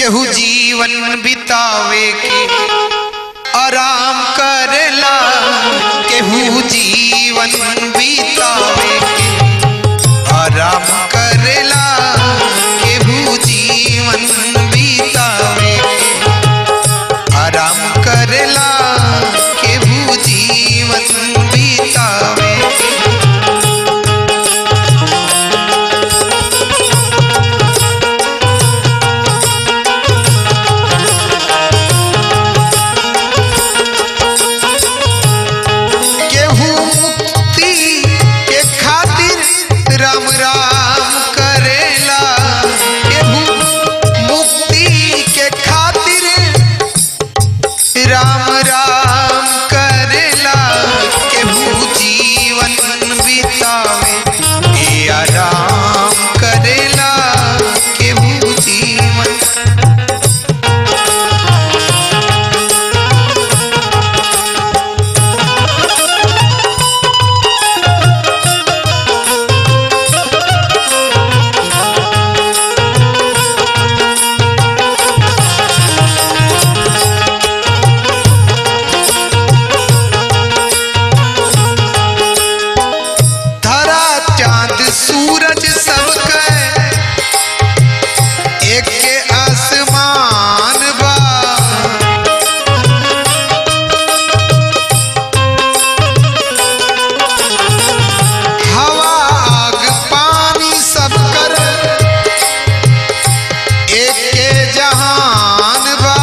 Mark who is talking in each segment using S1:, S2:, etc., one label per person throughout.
S1: केहू जीवन बितावे के आराम करेला केहू जीवन बितावे के आराम करेला केहू जीवन बितावे के आराम करेला केहू जीवन बितावे के केहू मुक्ति के खातिर राम राम करेला केहू मुक्ति के खातिर राम राम करेला केहू जीवन बितावे ए आराम करेला केहू जीवन धरा चांद सूरज सबके एक के आसमान बा हवा आग पानी सब कर एक के जहान बा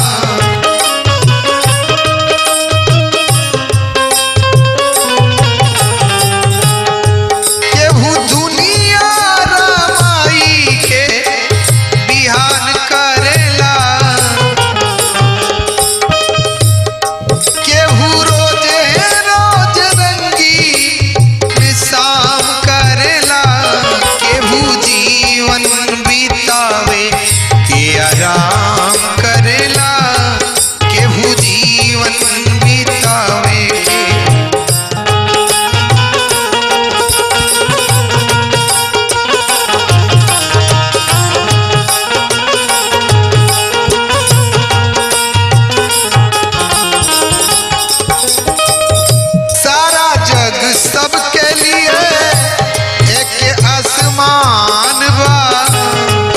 S1: केहू दुनिया रमाई के बिहान करेला केहू रोजे रोज रंगी शाम करेला केहू जीवन बितावे के आराम करेला केहू जीवन बितावे के सारा जग सबके लिए एक आसमान बा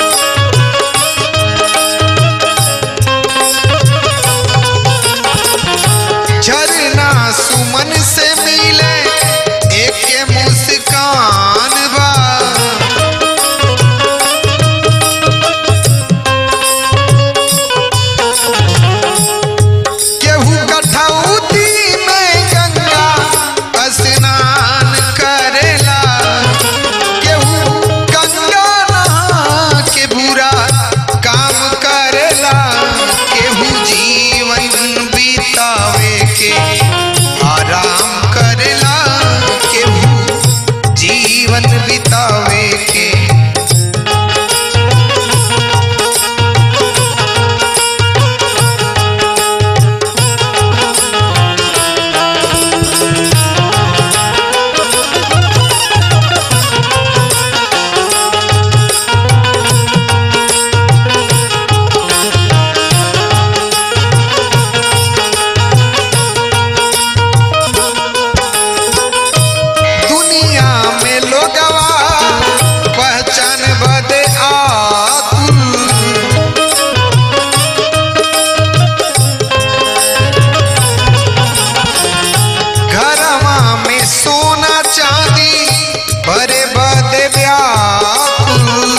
S1: झरना सुमन से मिले एक मुस्कान बा केहू कठौती में गंगा स्नान करेला केहू गंगा नहा के बुरा काम करेला केहू जीवन बितावे के आराम करेला केहू जीवन बितावे के दुनिया में लोगवा पहचान बदे आकुल घरवा में सोना चांदी भरे बदे व्याकुल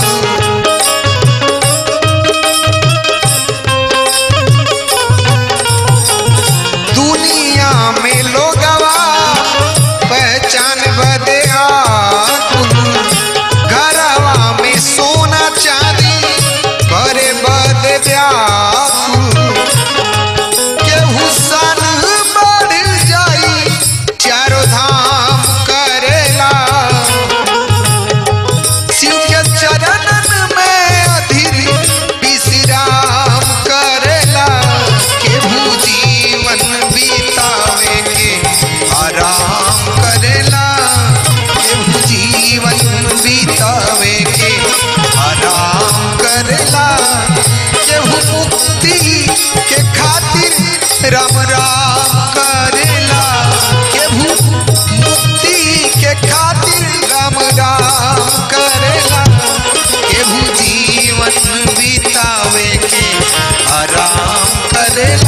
S1: दुनिया में लोगवा पहचान बदे आकुल घरवा में सोना चांदी भरे बदे व्याकुल केहू सन बढ़ जाई चारों धाम करेला शिव के चरणन में अधीर विश्राम करेला केहू जीवन बितावे के आराम करेला केहू जीवन बितावे के आराम करेला केहू काम करेला केहू जीवन बितावे के आराम करेला